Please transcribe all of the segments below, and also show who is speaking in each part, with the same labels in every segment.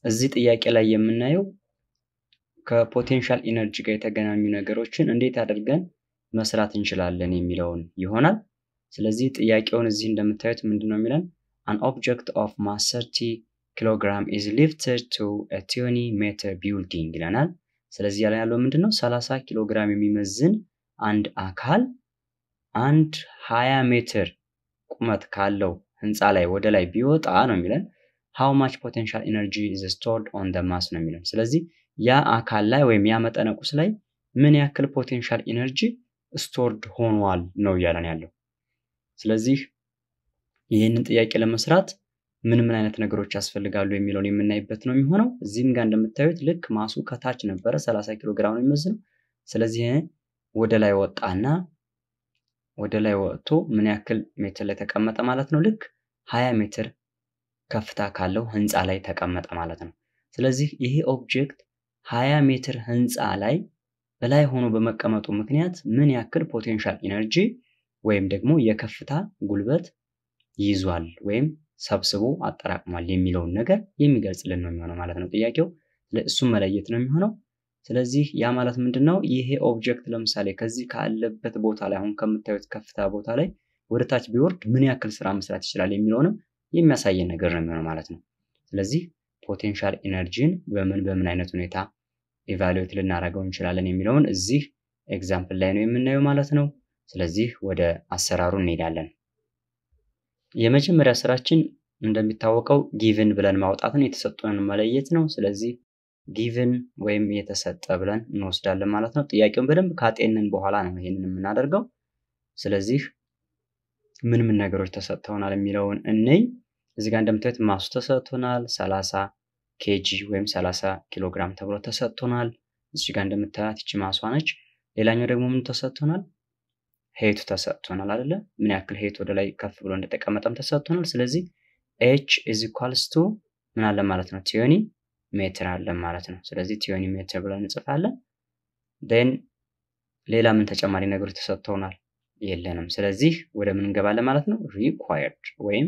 Speaker 1: እዚህ ጥያቄ ላይ የምናየው ከፖቴንሻል ኢነርጂ ጋር የተገናኙ ነገሮችን እንዴት አድርገን መስራት እንችላለን የሚለውን ይሆናል። ስለዚህ ጥያቄውን እዚህ እንደምታዩት ምንድን ነው የሚለን አን ኦብጀክት ኦፍ ማስ 30 ኪሎግራም ኢዝ ሊፍትድ ቱ ቲዮኒ ሜትር ቢልዲንግ ይለናል። ስለዚህ ያለ ያለው ምንድን ነው 30 ኪሎ ግራም የሚመዝን አንድ አካል አንድ 20 ሜትር ቁመት ካለው ህንፃ ላይ ወደ ላይ ቢወጣ ነው የሚለን ሃው ማች ፖቴንሻል ኢነርጂ ኢዝ ስቶርድ ኦን ደ ማስ ነው የሚለን። ስለዚህ ያ አካል ላይ ወይም ያ መጠነ ቁስ ላይ ምን ያክል ፖቴንሻል ኢነርጂ ስቶርድ ሆኗል ነው እያለን ያለው። ስለዚህ ይህንን ጥያቄ ለመስራት ምን ምን አይነት ነገሮች ያስፈልጋሉ የሚለውን የምናይበት ነው የሚሆነው። እዚህም ጋር እንደምታዩት ልክ ማሱ ከታች ነበረ 30 ኪሎ ግራም ነው የሚመዝነው። ስለዚህ ወደ ላይ ወጣና ወደ ላይ ወጥቶ ምን ያክል ሜትር ላይ ተቀመጠ ማለት ነው? ልክ 20 ሜትር ከፍታ ካለው ህንፃ ላይ ተቀመጠ ማለት ነው። ስለዚህ ይሄ ኦብጀክት 20 ሜትር ህንፃ ላይ በላይ ሆኖ በመቀመጡ ምክንያት ምን ያክል ፖቴንሻል ኢነርጂ ወይም ደግሞ የከፍታ ጉልበት ይዟል ወይም ሰብስቦ አጠራቅሟል የሚለውን ነገር የሚገልጽልን ነው የሚሆነው ማለት ነው ጥያቄው። እሱም መለየት ነው የሚሆነው። ስለዚህ ያ ማለት ምንድን ነው? ይሄ ኦብጀክት ለምሳሌ ከዚህ ካለበት ቦታ ላይ አሁን ከምታዩት ከፍታ ቦታ ላይ ወደ ታች ቢወርድ ምን ያክል ስራ መስራት ይችላል የሚለውንም የሚያሳየን ነገር ነው የሚሆነው ማለት ነው። ስለዚህ ፖቴንሻል ኢነርጂን በምን በምን አይነት ሁኔታ ኢቫሉዌት ልናደርገው እንችላለን የሚለውን እዚህ ኤግዛምፕል ላይ ነው የምናየው ማለት ነው። ስለዚህ ወደ አሰራሩ እንሄዳለን። የመጀመሪያ ስራችን እንደሚታወቀው ጊቭን ብለን ማውጣትን የተሰጡንን መለየት ነው። ስለዚህ ጊቭን ወይም የተሰጠ ብለን እንወስዳለን ማለት ነው። ጥያቄውን በደንብ ካጤንን በኋላ ነው ይሄንን የምናደርገው። ስለዚህ ምን ምን ነገሮች ተሰጥተውናል የሚለውን እንይ። እዚህ ጋር እንደምታዩት ማሱ ተሰጥቶናል 30 ኬጂ ወይም 30 ኪሎ ግራም ተብሎ ተሰጥቶናል። እዚህ ጋር እንደምታያት ይቺ ማሷ ነች። ሌላኛው ደግሞ ምን ተሰጥቶናል? ሄቱ ተሰጥቶናል አይደለ? ምን ያክል ሄት ወደ ላይ ከፍ ብሎ እንደተቀመጠም ተሰጥቶናል። ስለዚህ ኤች ኢዝ ኢኳልስ ቱ ምን አለ ማለት ነው ቲዮኒ ሜትር አለን ማለት ነው። ስለዚህ ቲዮኒ ሜትር ብለን እንጽፋለን። ዴን ሌላ ምን ተጨማሪ ነገሮች ተሰጥተውናል? የለንም። ስለዚህ ወደ ምን እንገባለን ማለት ነው ሪኳየርድ ወይም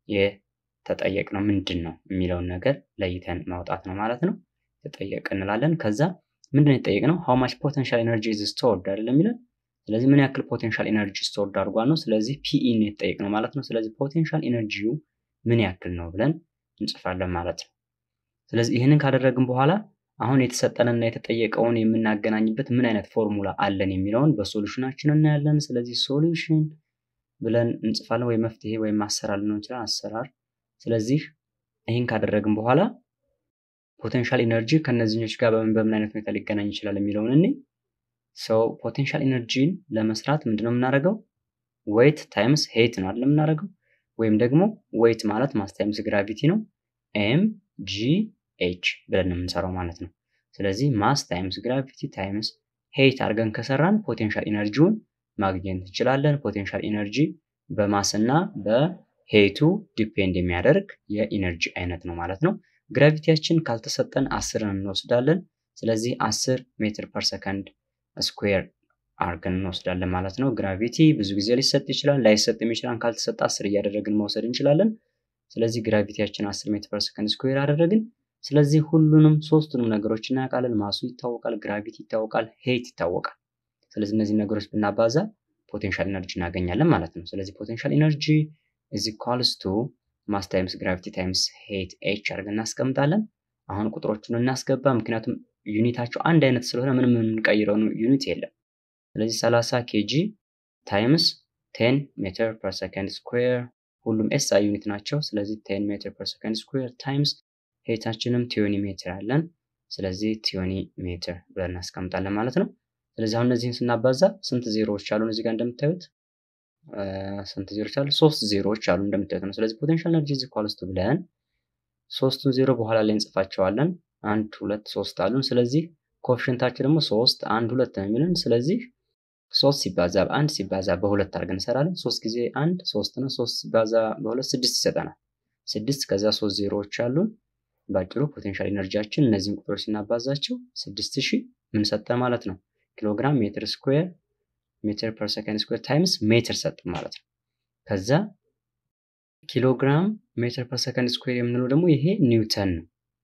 Speaker 1: የተጠየቅነው ምንድን ነው የሚለውን ነገር ለይተን ማውጣት ነው ማለት ነው። ተጠየቅ እንላለን። ከዛ ምንድን ነው የተጠየቅነው? ሃው ማች ፖቴንሻል ኤነርጂ ኢዝ ስቶርድ አይደለም የሚለን። ስለዚህ ምን ያክል ፖቴንሻል ኤነርጂ ስቶርድ አድርጓል ነው። ስለዚህ ፒኢ ነው የተጠየቅነው ማለት ነው። ስለዚህ ፖቴንሻል ኤነርጂው ምን ያክል ነው ብለን እንጽፋለን ማለት ነው። ስለዚህ ይህንን ካደረግን በኋላ አሁን የተሰጠንና የተጠየቀውን የምናገናኝበት ምን አይነት ፎርሙላ አለን የሚለውን በሶሉሽናችን እናያለን። ስለዚህ ሶሉሽን ብለን እንጽፋለን፣ ወይ መፍትሄ ወይም አሰራር ሊሆን ይችላል አሰራር። ስለዚህ ይህን ካደረግን በኋላ ፖቴንሻል ኢነርጂ ከነዚህኞች ጋር በምን በምን አይነት ሁኔታ ሊገናኝ ይችላል የሚለውን እኔ ሰው ፖቴንሻል ኢነርጂን ለመስራት ምንድነው የምናደርገው? ዌይት ታይምስ ሄት ነው አይደል የምናደርገው? ወይም ደግሞ ዌይት ማለት ማስ ታይምስ ግራቪቲ ነው ኤም ጂ ኤች ብለን ነው የምንሰራው ማለት ነው። ስለዚህ ማስ ታይምስ ግራቪቲ ታይምስ ሄይት አድርገን ከሰራን ፖቴንሻል ኢነርጂውን ማግኘት እንችላለን። ፖቴንሻል ኢነርጂ በማስ እና በሄይቱ ዲፔንድ የሚያደርግ የኢነርጂ አይነት ነው ማለት ነው። ግራቪቲያችን ካልተሰጠን አስርን እንወስዳለን። ስለዚህ አስር ሜትር ፐር ሰከንድ ስኩዌር አድርገን እንወስዳለን ማለት ነው። ግራቪቲ ብዙ ጊዜ ሊሰጥ ይችላል፣ ላይሰጥ ይችላል። ካልተሰጠ አስር እያደረግን መውሰድ እንችላለን። ስለዚህ ግራቪቲያችን 10 ሜትር ፐር ሰከንድ ስኩዌር አደረግን። ስለዚህ ሁሉንም ሶስቱንም ነገሮች እናውቃለን። ማሱ ይታወቃል፣ ግራቪቲ ይታወቃል፣ ሄይት ይታወቃል። ስለዚህ እነዚህ ነገሮች ብናባዛ ፖቴንሻል ኢነርጂ እናገኛለን ማለት ነው። ስለዚህ ፖቴንሻል ኢነርጂ ኢዝ ኢኳልስ ቱ ማስ ታይምስ ግራቪቲ ታይምስ ሄይት ኤች አድርገን እናስቀምጣለን። አሁን ቁጥሮቹን እናስገባ፣ ምክንያቱም ዩኒታቸው አንድ አይነት ስለሆነ ምንም የምንቀይረው ዩኒት የለም። ስለዚህ 30 ኬጂ ታይምስ 10 ሜትር ፐር ሰከንድ ስኩዌር ሁሉም ኤስአይ ዩኒት ናቸው። ስለዚህ 10 ሜትር ፐር ሰከንድ ስኩዌር ታይምስ ሄታችንም ቲዮኒ ሜትር አለን። ስለዚህ ቲዮኒ ሜትር ብለን እናስቀምጣለን ማለት ነው። ስለዚህ አሁን እነዚህን ስናባዛ ስንት ዜሮዎች አሉን? እዚህ ጋር እንደምታዩት ስንት ዜሮዎች አሉ? ሶስት ዜሮዎች አሉ እንደምታዩት ነው። ስለዚህ ፖቴንሻል ኤነርጂ ኢዝ ኢኳልስ ቱ ብለን ሶስቱን ዜሮ በኋላ ላይ እንጽፋቸዋለን። አንድ ሁለት ሶስት አሉን። ስለዚህ ኮፊሽንታችን ደግሞ ሶስት አንድ ሁለት ነው የሚለን። ስለዚህ ሶስት ሲባዛ በአንድ ሲባዛ በሁለት አድርገን እንሰራለን። ሶስት ጊዜ አንድ ሶስት ነው። ሶስት ሲባዛ በሁለት ስድስት ይሰጠናል። ስድስት ከዛ ሶስት ዜሮዎች አሉን። ባጭሩ ፖቴንሻል ኢነርጂያችን እነዚህን ቁጥሮች ስናባዛቸው ስድስት ሺህ ምን ሰጠን ማለት ነው ኪሎግራም ሜትር ስኩዌር ሜትር ፐር ሰከንድ ስኩዌር ታይምስ ሜትር ሰጠን ማለት ነው። ከዛ ኪሎግራም ሜትር ፐር ሰከንድ ስኩዌር የምንለው ደግሞ ይሄ ኒውተን ነው።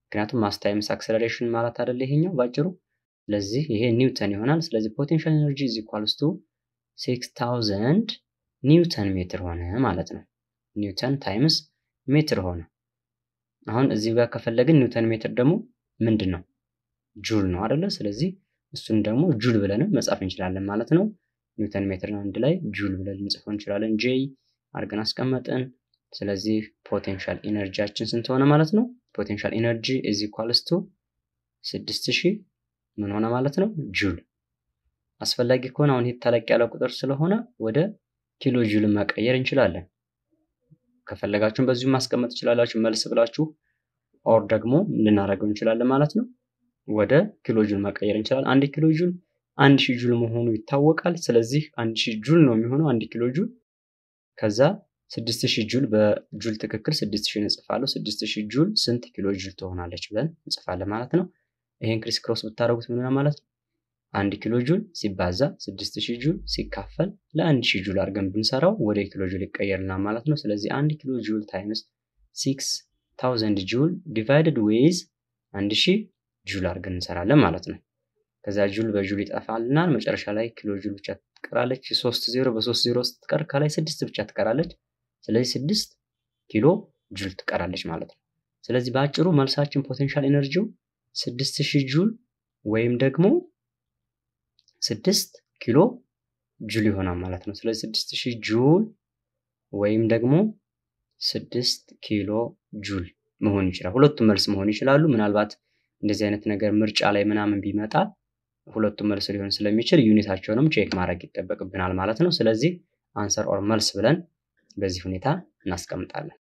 Speaker 1: ምክንያቱም ማስ ታይምስ አክሰለሬሽን ማለት አይደለ ይሄኛው ባጭሩ። ስለዚህ ይሄ ኒውተን ይሆናል። ስለዚህ ፖቴንሻል ኤነርጂ ኢዝ ኢኳልስ ቱ ሲክስ ታውዘንድ ኒውተን ሜትር ሆነ ማለት ነው። ኒውተን ታይምስ ሜትር ሆነ። አሁን እዚህ ጋር ከፈለግን ኒውተን ሜትር ደግሞ ምንድን ነው? ጁል ነው አይደለ? ስለዚህ እሱን ደግሞ ጁል ብለንም መጻፍ እንችላለን ማለት ነው። ኒውተን ሜትርን አንድ ላይ ጁል ብለን ልንጽፈው እንችላለን። ጄይ አድርገን አስቀመጥን። ስለዚህ ፖቴንሻል ኢነርጂያችን ስንት ሆነ ማለት ነው? ፖቴንሻል ኢነርጂ ኢዝ ኢኳልስ ቱ ስድስት ሺህ ምን ሆነ ማለት ነው? ጁል። አስፈላጊ ከሆነ አሁን ይህ ተለቅ ያለ ቁጥር ስለሆነ ወደ ኪሎ ጁልን መቀየር እንችላለን። ከፈለጋችሁም በዚሁ ማስቀመጥ ትችላላችሁ መልስ ብላችሁ ኦር ደግሞ ልናደርገው እንችላለን ማለት ነው። ወደ ኪሎ ጁል መቀየር እንችላለን። አንድ ኪሎ ጁል አንድ ሺህ ጁል መሆኑ ይታወቃል። ስለዚህ አንድ ሺህ ጁል ነው የሚሆነው አንድ ኪሎ ጁል። ከዛ ስድስት ሺህ ጁል በጁል ትክክል ስድስት ሺህ እንጽፋለሁ። ስድስት ሺህ ጁል ስንት ኪሎ ጁል ትሆናለች ብለን እንጽፋለን ማለት ነው። ይሄን ክሪስ ክሮስ ብታደርጉት ምን ማለት ነው? አንድ ኪሎ ጁል ሲባዛ ስድስት ሺህ ጁል ሲካፈል ለአንድ ሺህ ጁል አድርገን ብንሰራው ወደ ኪሎ ጁል ይቀየርልናል ማለት ነው። ስለዚህ አንድ ኪሎ ጁል ታይምስ ሲክስ ታውዘንድ ጁል ዲቫይድድ ዌይዝ አንድ ሺህ ጁል አድርገን እንሰራለን ማለት ነው። ከዛ ጁል በጁል ይጠፋልናል። መጨረሻ ላይ ኪሎ ጁል ብቻ ትቀራለች። ሶስት ዜሮ በሶስት ዜሮ ስትቀር ከላይ ስድስት ብቻ ትቀራለች። ስለዚህ ስድስት ኪሎ ጁል ትቀራለች ማለት ነው። ስለዚህ በአጭሩ መልሳችን ፖቴንሻል ኤነርጂው ስድስት ሺህ ጁል ወይም ደግሞ ስድስት ኪሎ ጁል ይሆናል ማለት ነው። ስለዚህ ስድስት ሺህ ጁል ወይም ደግሞ ስድስት ኪሎ ጁል መሆን ይችላል። ሁለቱም መልስ መሆን ይችላሉ። ምናልባት እንደዚህ አይነት ነገር ምርጫ ላይ ምናምን ቢመጣ ሁለቱም መልስ ሊሆን ስለሚችል ዩኒታቸውንም ቼክ ማድረግ ይጠበቅብናል ማለት ነው። ስለዚህ አንሰር ኦር መልስ ብለን በዚህ ሁኔታ እናስቀምጣለን።